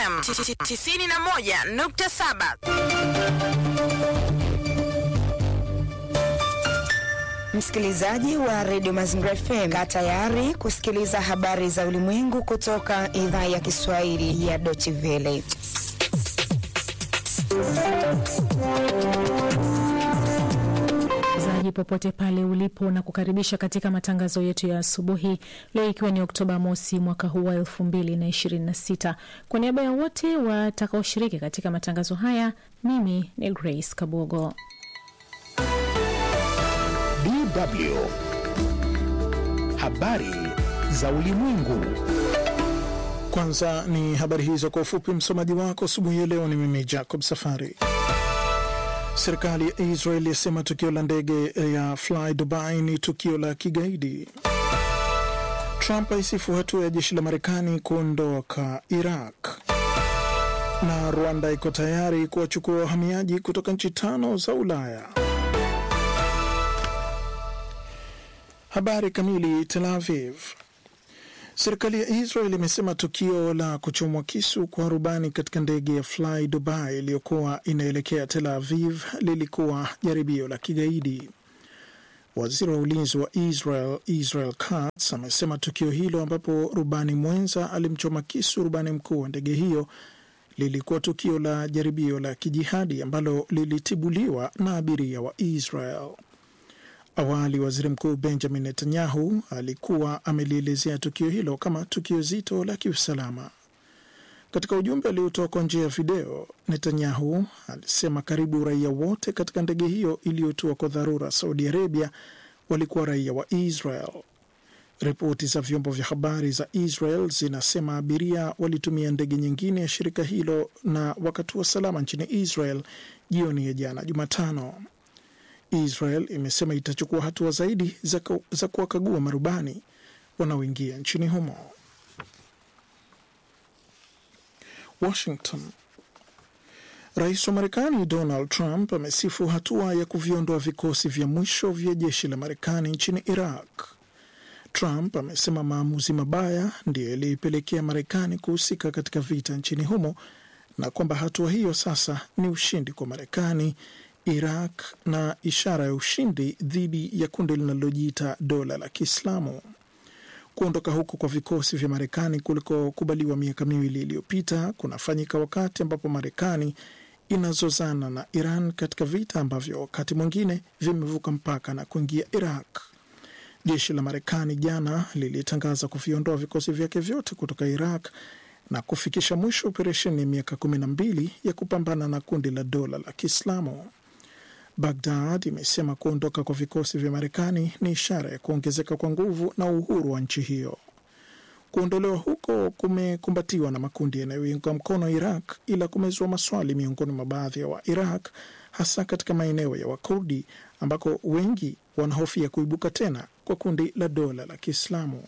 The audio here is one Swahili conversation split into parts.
FM 91.7. Msikilizaji wa redio Mazingira FM, kaa tayari kusikiliza habari za ulimwengu kutoka idhaa ya Kiswahili ya Deutsche Welle. zaji popote pale ulipo na kukaribisha katika matangazo yetu ya asubuhi leo, ikiwa ni Oktoba mosi mwaka huu wa elfu mbili na ishirini na sita. Kwa niaba ya wote watakaoshiriki katika matangazo haya, mimi ni Grace Kabogo. DW habari za ulimwengu. Kwanza ni habari hizo kwa ufupi. Msomaji wako asubuhi ya leo ni mimi Jacob Safari. Serikali ya Israel yasema tukio la ndege ya Fly Dubai ni tukio la kigaidi. Trump aisifu hatua ya jeshi la Marekani kuondoka Iraq, na Rwanda iko tayari kuwachukua wahamiaji kutoka nchi tano za Ulaya. Habari kamili. Tel Aviv. Serikali ya Israel imesema tukio la kuchomwa kisu kwa rubani katika ndege ya Fly Dubai iliyokuwa inaelekea Tel Aviv lilikuwa jaribio la kigaidi. Waziri wa ulinzi wa Israel Israel Katz amesema tukio hilo ambapo rubani mwenza alimchoma kisu rubani mkuu wa ndege hiyo lilikuwa tukio la jaribio la kijihadi ambalo lilitibuliwa na abiria wa Israel. Awali waziri mkuu Benjamin Netanyahu alikuwa amelielezea tukio hilo kama tukio zito la kiusalama. Katika ujumbe aliotoa kwa njia ya video, Netanyahu alisema karibu raia wote katika ndege hiyo iliyotua kwa dharura Saudi Arabia walikuwa raia wa Israel. Ripoti za vyombo vya habari za Israel zinasema abiria walitumia ndege nyingine ya shirika hilo na wakatua salama nchini Israel jioni ya jana Jumatano. Israel imesema itachukua hatua zaidi za, za kuwakagua marubani wanaoingia nchini humo. Washington. Rais wa Marekani Donald Trump amesifu hatua ya kuviondoa vikosi vya mwisho vya jeshi la Marekani nchini Iraq. Trump amesema maamuzi mabaya ndiyo yaliyoipelekea Marekani kuhusika katika vita nchini humo na kwamba hatua hiyo sasa ni ushindi kwa Marekani Iraq na ishara ya ushindi dhidi ya kundi linalojiita dola la Kiislamu. Kuondoka huko kwa vikosi vya Marekani kulikokubaliwa miaka miwili iliyopita kunafanyika wakati ambapo Marekani inazozana na Iran katika vita ambavyo wakati mwingine vimevuka mpaka na kuingia Iraq. Jeshi la Marekani jana lilitangaza kuviondoa vikosi vyake vyote kutoka Iraq na kufikisha mwisho operesheni ya miaka kumi na mbili ya kupambana na kundi la dola la Kiislamu. Bagdad imesema kuondoka kwa vikosi vya Marekani ni ishara ya kuongezeka kwa nguvu na uhuru wa nchi hiyo. Kuondolewa huko kumekumbatiwa na makundi yanayoiunga mkono Iraq, ila kumezua maswali miongoni mwa baadhi ya wa Iraq, hasa katika maeneo ya Wakurdi ambako wengi wanahofia kuibuka tena kwa kundi la dola la Kiislamu.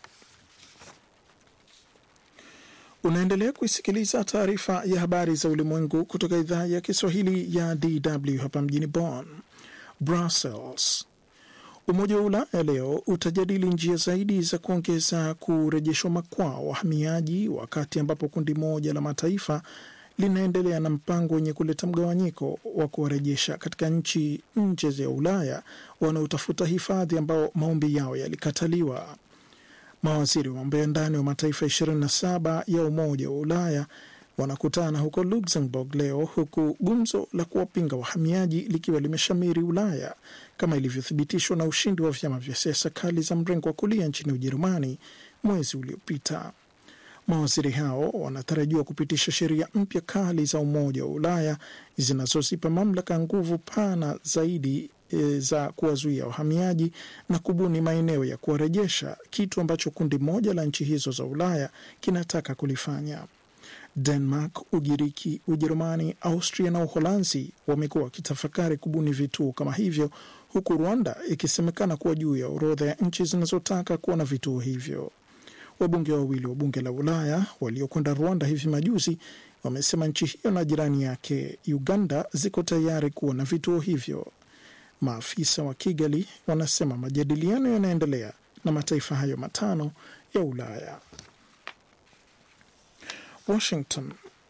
Unaendelea kuisikiliza taarifa ya habari za ulimwengu kutoka idhaa ya Kiswahili ya DW hapa mjini Bonn. Brussels. Umoja wa Ulaya leo utajadili njia zaidi za kuongeza kurejeshwa makwao wahamiaji, wakati ambapo kundi moja la mataifa linaendelea na mpango wenye kuleta mgawanyiko wa kuwarejesha katika nchi nje ya Ulaya wanaotafuta hifadhi ambao maombi yao yalikataliwa. Mawaziri wa mambo ya ndani wa mataifa 27 ya Umoja wa Ulaya wanakutana huko Luxembourg leo, huku gumzo la kuwapinga wahamiaji likiwa limeshamiri Ulaya kama ilivyothibitishwa na ushindi wa vyama vya siasa kali za mrengo wa kulia nchini Ujerumani mwezi uliopita. Mawaziri hao wanatarajiwa kupitisha sheria mpya kali za Umoja wa Ulaya zinazozipa mamlaka nguvu pana zaidi e, za kuwazuia wahamiaji na kubuni maeneo ya kuwarejesha, kitu ambacho kundi moja la nchi hizo za Ulaya kinataka kulifanya. Denmark, Ugiriki, Ujerumani, Austria na Uholanzi wamekuwa wakitafakari kubuni vituo kama hivyo, huku Rwanda ikisemekana kuwa juu ya orodha ya nchi zinazotaka kuwa na vituo hivyo. Wabunge wawili wa bunge la Ulaya waliokwenda Rwanda hivi majuzi wamesema nchi hiyo na jirani yake Uganda ziko tayari kuwa na vituo hivyo. Maafisa wa Kigali wanasema majadiliano yanaendelea na mataifa hayo matano ya Ulaya. Washington.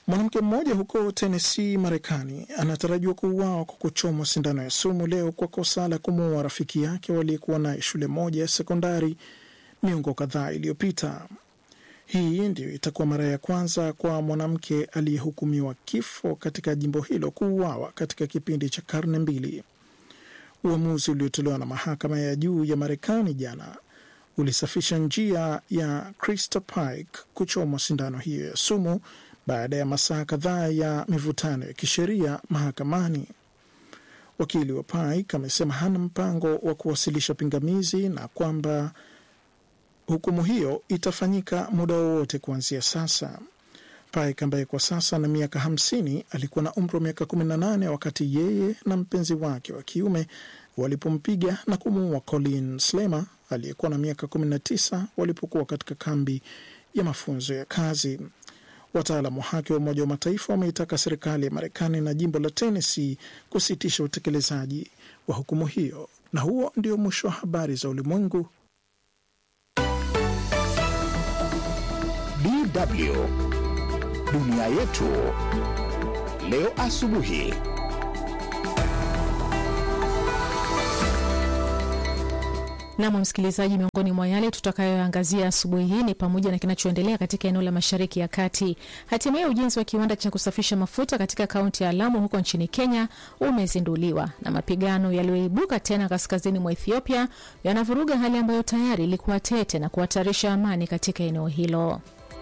Mwanamke mmoja huko Tennessee, Marekani, anatarajiwa kuuawa kwa kuchomwa sindano ya sumu leo kwa kosa la kumuua rafiki yake waliyekuwa naye shule moja ya sekondari miongo kadhaa iliyopita. Hii ndiyo itakuwa mara ya kwanza kwa mwanamke aliyehukumiwa kifo katika jimbo hilo kuuawa katika kipindi cha karne mbili. Uamuzi uliotolewa na mahakama ya juu ya Marekani jana ulisafisha njia ya Krista Pike kuchomwa sindano hiyo ya sumu baada ya masaa kadhaa ya mivutano ya kisheria mahakamani. Wakili wa Pike amesema hana mpango wa kuwasilisha pingamizi na kwamba hukumu hiyo itafanyika muda wowote kuanzia sasa. Pike ambaye kwa sasa na miaka hamsini alikuwa na umri wa miaka kumi na nane wakati yeye na mpenzi wake wa kiume walipompiga na kumuua Colin Slemer aliyekuwa na miaka kumi na tisa walipokuwa katika kambi ya mafunzo ya kazi. Wataalamu wa haki wa Umoja wa Mataifa wameitaka serikali ya Marekani na jimbo la Tennessee kusitisha utekelezaji wa hukumu hiyo. Na huo ndio mwisho wa habari za ulimwengu. DW dunia yetu leo asubuhi. Nam msikilizaji, miongoni mwa yale tutakayoangazia asubuhi hii ni pamoja na kinachoendelea katika eneo la Mashariki ya Kati. Hatimaye ujenzi wa kiwanda cha kusafisha mafuta katika kaunti ya Lamu huko nchini Kenya umezinduliwa, na mapigano yaliyoibuka tena kaskazini mwa Ethiopia yanavuruga hali ambayo tayari ilikuwa tete na kuhatarisha amani katika eneo hilo.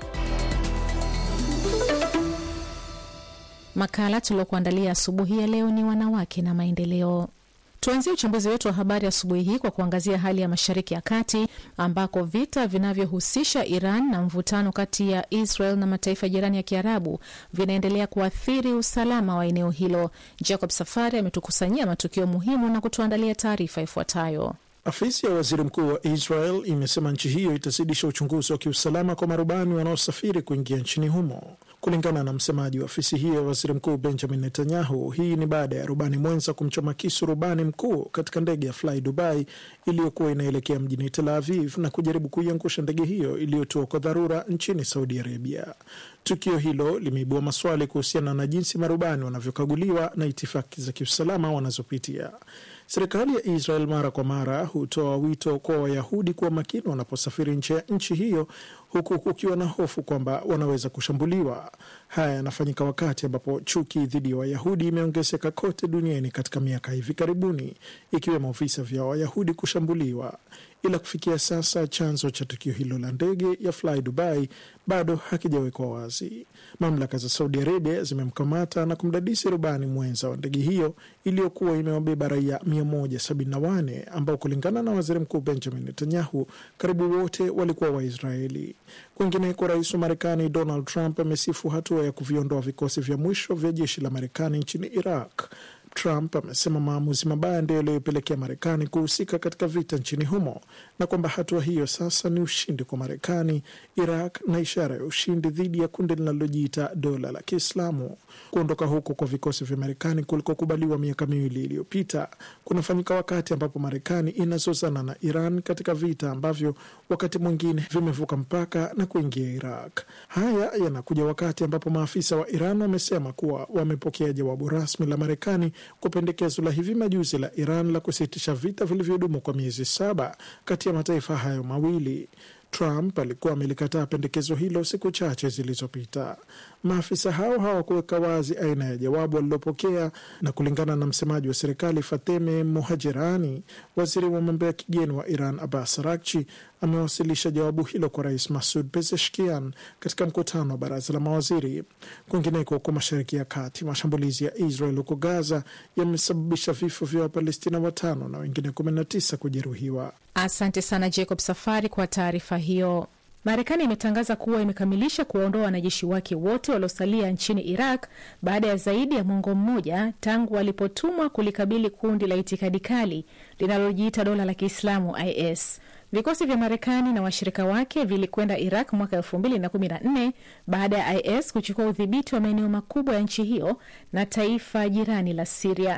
Makala tuliokuandalia asubuhi ya leo ni wanawake na maendeleo. Tuanzie uchambuzi wetu wa habari asubuhi hii kwa kuangazia hali ya Mashariki ya Kati ambako vita vinavyohusisha Iran na mvutano kati ya Israel na mataifa jirani ya Kiarabu vinaendelea kuathiri usalama wa eneo hilo. Jacob Safari ametukusanyia matukio muhimu na kutuandalia taarifa ifuatayo. Afisi ya waziri mkuu wa Israel imesema nchi hiyo itazidisha uchunguzi wa kiusalama kwa marubani wanaosafiri kuingia nchini humo. Kulingana na msemaji wa afisi hiyo ya waziri mkuu Benjamin Netanyahu, hii ni baada ya rubani mwenza kumchoma kisu rubani mkuu katika ndege ya Fly Dubai iliyokuwa inaelekea mjini Tel Aviv na kujaribu kuiangusha ndege hiyo iliyotua kwa dharura nchini Saudi Arabia. Tukio hilo limeibua maswali kuhusiana na jinsi marubani wanavyokaguliwa na itifaki za kiusalama wanazopitia. Serikali ya Israel mara kwa mara hutoa wito kwa Wayahudi kuwa makini wanaposafiri nje ya nchi hiyo, huku kukiwa na hofu kwamba wanaweza kushambuliwa. Haya yanafanyika wakati ambapo chuki dhidi ya Wayahudi imeongezeka kote duniani katika miaka hivi karibuni, ikiwemo visa vya Wayahudi kushambuliwa. Ila kufikia sasa chanzo cha tukio hilo la ndege ya Fly Dubai bado hakijawekwa wazi. Mamlaka za Saudi Arabia zimemkamata na kumdadisi rubani mwenza wa ndege hiyo iliyokuwa imewabeba raia 174 ambao kulingana na waziri mkuu Benjamin Netanyahu karibu wote walikuwa Waisraeli. Kwingineko, rais wa Marekani Donald Trump amesifu hatua ya kuviondoa vikosi vya mwisho vya jeshi la Marekani nchini Iraq. Trump amesema maamuzi mabaya ndio yaliyopelekea Marekani kuhusika katika vita nchini humo na kwamba hatua hiyo sasa ni ushindi kwa Marekani, Iraq na ishara ya ushindi dhidi ya kundi linalojiita dola la Kiislamu. Kuondoka huko kwa vikosi vya Marekani kulikokubaliwa miaka miwili iliyopita kunafanyika wakati ambapo Marekani inazozana na Iran katika vita ambavyo wakati mwingine vimevuka mpaka na kuingia Iraq. Haya yanakuja wakati ambapo maafisa wa Iran wamesema kuwa wamepokea jawabu rasmi la Marekani kwa pendekezo la hivi majuzi la Iran la kusitisha vita vilivyodumu kwa miezi saba kati ya mataifa hayo mawili. Trump alikuwa amelikataa pendekezo hilo siku chache zilizopita. Maafisa hao hawakuweka wazi aina ya jawabu walilopokea, na kulingana na msemaji wa serikali Fateme Mohajerani, waziri wa mambo ya kigeni wa Iran Abbas Araghchi amewasilisha jawabu hilo kwa rais Masud Pezeshkian katika mkutano wa baraza la mawaziri. Kwingineko, huko Mashariki ya Kati, mashambulizi ya Israel huko Gaza yamesababisha vifo vya Wapalestina watano na wengine 19 kujeruhiwa. Asante sana Jacob Safari kwa taarifa hiyo. Marekani imetangaza kuwa imekamilisha kuwaondoa wanajeshi wake wote waliosalia nchini Iraq baada ya zaidi ya mwongo mmoja tangu walipotumwa kulikabili kundi la itikadi kali linalojiita dola la Kiislamu IS. Vikosi vya Marekani na washirika wake vilikwenda Iraq mwaka elfu mbili na kumi na nne baada ya IS kuchukua udhibiti wa maeneo makubwa ya nchi hiyo na taifa jirani la Siria.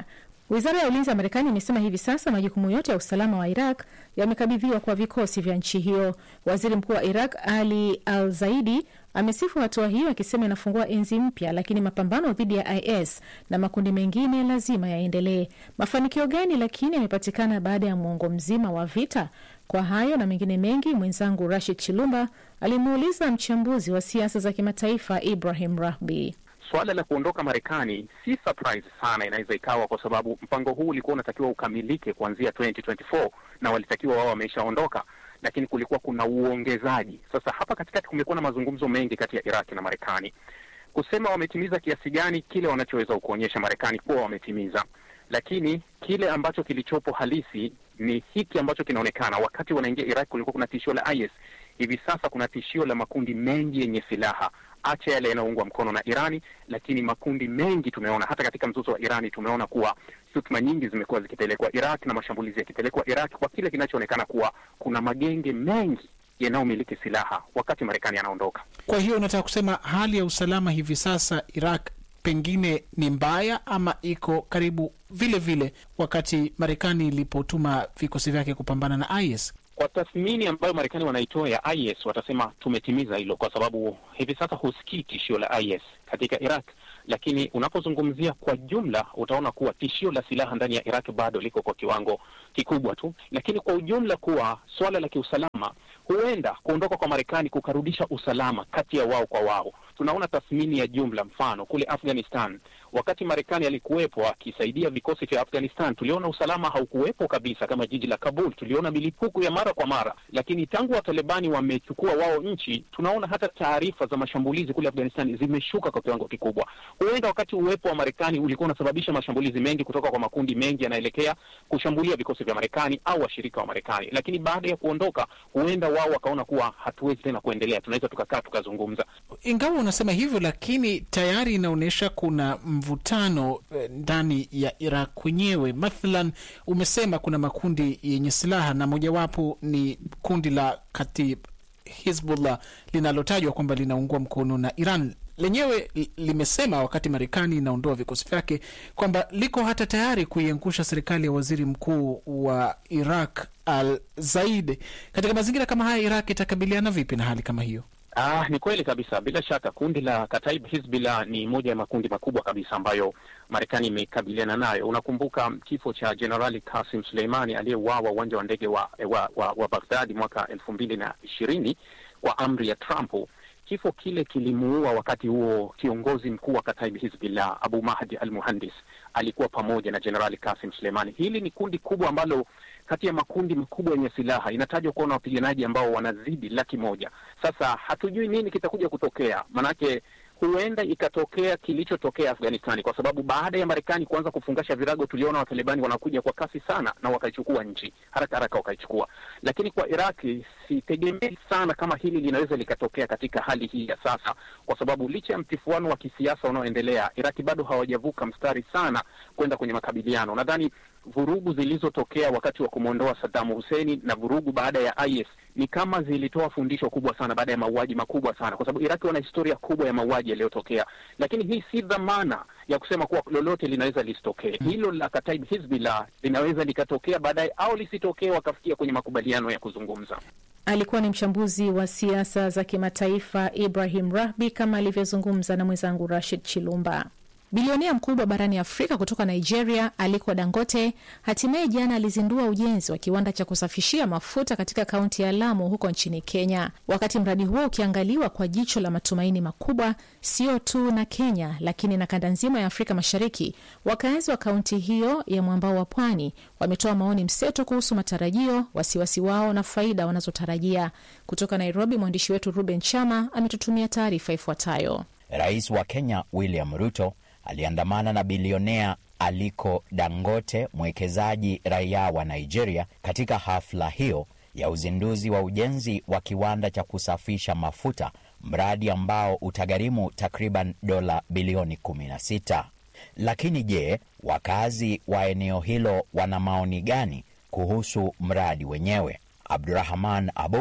Wizara ya ulinzi ya Marekani imesema hivi sasa majukumu yote ya usalama wa Iraq yamekabidhiwa kwa vikosi vya nchi hiyo. Waziri mkuu wa Iraq Ali Al Zaidi amesifu hatua hiyo akisema inafungua enzi mpya, lakini mapambano dhidi ya IS na makundi mengine lazima yaendelee. Mafanikio gani lakini yamepatikana baada ya mwongo mzima wa vita? Kwa hayo na mengine mengi, mwenzangu Rashid Chilumba alimuuliza mchambuzi wa siasa za kimataifa Ibrahim Rahbi. Suala la kuondoka Marekani si surprise sana, inaweza ikawa kwa sababu mpango huu ulikuwa unatakiwa ukamilike kuanzia 2024 na walitakiwa wao wameshaondoka, lakini kulikuwa kuna uongezaji. Sasa hapa katikati kumekuwa na mazungumzo mengi kati ya Iraki na Marekani kusema wametimiza kiasi gani kile wanachoweza kuonyesha Marekani kuwa wametimiza, lakini kile ambacho kilichopo halisi ni hiki ambacho kinaonekana. Wakati wanaingia Iraq kulikuwa kuna tishio la IS, hivi sasa kuna tishio la makundi mengi yenye silaha, acha yale yanayoungwa mkono na Irani, lakini makundi mengi tumeona hata katika mzozo wa Irani tumeona kuwa shutuma nyingi zimekuwa zikipelekwa Iraq na mashambulizi yakipelekwa Iraq kwa kile kinachoonekana kuwa kuna magenge mengi yanayomiliki silaha wakati Marekani anaondoka. Kwa hiyo unataka kusema hali ya usalama hivi sasa Iraq pengine ni mbaya ama iko karibu vile vile wakati Marekani ilipotuma vikosi vyake kupambana na IS? Kwa tathmini ambayo Marekani wanaitoa ya IS watasema tumetimiza hilo, kwa sababu hivi sasa husikii tishio la IS katika Iraq, lakini unapozungumzia kwa jumla utaona kuwa tishio la silaha ndani ya Iraq bado liko kwa kiwango kikubwa tu, lakini kwa ujumla kuwa swala la kiusalama, huenda kuondoka kwa Marekani kukarudisha usalama kati ya wao kwa wao. Tunaona tathmini ya jumla, mfano kule Afghanistan, wakati Marekani alikuwepo akisaidia vikosi vya Afghanistan, tuliona usalama haukuwepo kabisa, kama jiji la Kabul, tuliona milipuko ya mara kwa mara, lakini tangu Watalibani wamechukua wao nchi, tunaona hata taarifa za mashambulizi kule Afghanistan zimeshuka kwa kiwango kikubwa. Huenda wakati uwepo wa Marekani ulikuwa unasababisha mashambulizi mengi kutoka kwa makundi mengi yanaelekea kushambulia vikosi vya Marekani au washirika wa Marekani, lakini baada ya kuondoka, huenda wao wakaona kuwa hatuwezi tena kuendelea, tunaweza tukakaa tukazungumza. Ingawa unasema hivyo, lakini tayari inaonyesha kuna mvutano ndani ya Iraq kwenyewe. Mathalan, umesema kuna makundi yenye silaha na mojawapo ni kundi la Katib Hizbullah linalotajwa kwamba linaungwa mkono na Iran lenyewe limesema wakati Marekani inaondoa vikosi vyake kwamba liko hata tayari kuiangusha serikali ya waziri mkuu wa Iraq Al Zaid. Katika mazingira kama haya, Iraq itakabiliana vipi na hali kama hiyo? Ah, ni kweli kabisa. Bila shaka kundi la Kataib Hizbullah ni moja ya makundi makubwa kabisa ambayo Marekani imekabiliana nayo. Unakumbuka kifo cha Jenerali Kasim Suleimani aliyeuawa uwanja wa ndege wa, wa, wa, wa Baghdadi mwaka elfu mbili na ishirini kwa amri ya Trump. Kifo kile kilimuua wakati huo kiongozi mkuu wa Kataib Hizbullah Abu Mahdi al Muhandis alikuwa pamoja na Jenerali Kasim Suleimani. Hili ni kundi kubwa ambalo kati ya makundi makubwa yenye silaha inatajwa kuwa na wapiganaji ambao wanazidi laki moja. Sasa hatujui nini kitakuja kutokea, manake huenda ikatokea kilichotokea Afghanistani, kwa sababu baada ya Marekani kuanza kufungasha virago, tuliona Watalibani wanakuja kwa kasi sana na wakaichukua nchi haraka haraka, wakaichukua. Lakini kwa Iraki sitegemei sana kama hili linaweza likatokea katika hali hii ya sasa, kwa sababu licha ya mtifuano wa kisiasa unaoendelea, Iraki bado hawajavuka mstari sana kwenda kwenye makabiliano. Nadhani vurugu zilizotokea wakati wa kumwondoa Saddam Hussein na vurugu baada ya IS ni kama zilitoa fundisho kubwa sana baada ya mauaji makubwa sana, kwa sababu Iraki wana historia kubwa ya mauaji yaliyotokea, lakini hii si dhamana ya kusema kuwa lolote linaweza lisitokee. Hilo la Kataib Hizbullah linaweza likatokea baadaye au lisitokee, wakafikia kwenye makubaliano ya kuzungumza. Alikuwa ni mchambuzi wa siasa za kimataifa Ibrahim Rahbi, kama alivyozungumza na mwenzangu Rashid Chilumba. Bilionea mkubwa barani Afrika kutoka Nigeria, Aliko Dangote, hatimaye jana alizindua ujenzi wa kiwanda cha kusafishia mafuta katika kaunti ya Lamu huko nchini Kenya. Wakati mradi huo ukiangaliwa kwa jicho la matumaini makubwa, sio tu na Kenya, lakini na kanda nzima ya Afrika Mashariki, wakazi wa kaunti hiyo ya mwambao wa pwani wametoa maoni mseto kuhusu matarajio, wasiwasi wao na faida wanazotarajia. Kutoka Nairobi, mwandishi wetu Ruben Chama ametutumia taarifa ifuatayo. Rais wa Kenya William Ruto aliandamana na bilionea Aliko Dangote, mwekezaji raia wa Nigeria, katika hafla hiyo ya uzinduzi wa ujenzi wa kiwanda cha kusafisha mafuta, mradi ambao utagharimu takriban dola bilioni 16. Lakini je, wakazi wa eneo hilo wana maoni gani kuhusu mradi wenyewe? Abdurahman Abud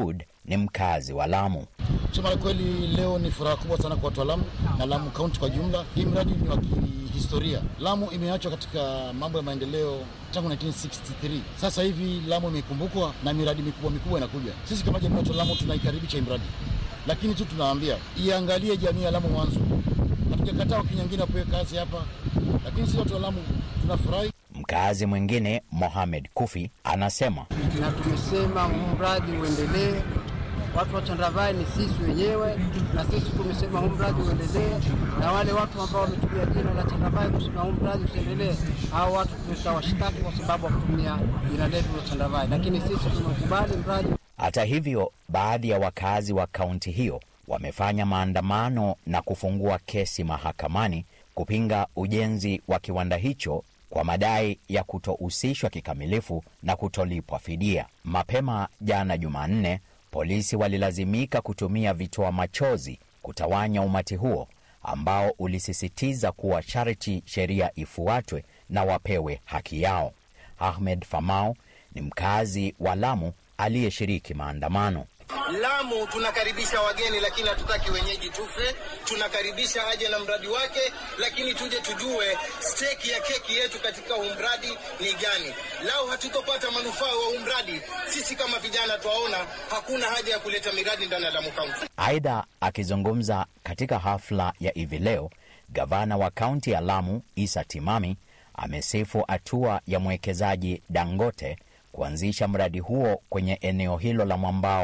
ni mkazi wa Lamu. Kusema la kweli, leo ni furaha kubwa sana kwa watu wa Lamu na Lamu kaunti kwa jumla. Hii mradi ni wa kihistoria. Lamu imeachwa katika mambo ya maendeleo tangu 1963. Sasa hivi Lamu imekumbukwa na miradi mikubwa mikubwa inakuja. Sisi kama jamii ya Lamu tunaikaribisha hii mradi, lakini tu tunawaambia iangalie jamii ya Lamu mwanzo. Hatujakataa Wakenya wengine wapewe kazi hapa, lakini sisi watu wa Lamu tunafurahi. Mkazi mwingine Mohamed Kufi anasema, na tumesema huu mradi uendelee. Watu wa Chandravai ni sisi wenyewe, na sisi tumesema huu mradi uendelee, na wale watu ambao wametumia jina la Chandravai kusema huu mradi usiendelee, hao watu tutawashtaki kwa sababu wakutumia jina letu la Chandravai, lakini sisi tumekubali mradi. Hata hivyo, baadhi ya wakazi wa kaunti hiyo wamefanya maandamano na kufungua kesi mahakamani kupinga ujenzi wa kiwanda hicho kwa madai ya kutohusishwa kikamilifu na kutolipwa fidia. Mapema jana Jumanne, polisi walilazimika kutumia vitoa machozi kutawanya umati huo ambao ulisisitiza kuwa sharti sheria ifuatwe na wapewe haki yao. Ahmed Famau ni mkazi wa Lamu aliyeshiriki maandamano. Lamu tunakaribisha wageni, lakini hatutaki wenyeji tufe. Tunakaribisha aje na mradi wake, lakini tuje tujue steki ya keki yetu katika huu mradi ni gani. Lau hatutopata manufaa wa huu mradi, sisi kama vijana twaona hakuna haja ya kuleta miradi ndani ya Lamu Kaunti. Aidha, akizungumza katika hafla ya hivi leo, gavana wa kaunti ya Lamu Isa Timami amesifu hatua ya mwekezaji Dangote kuanzisha mradi huo kwenye eneo hilo la mwambao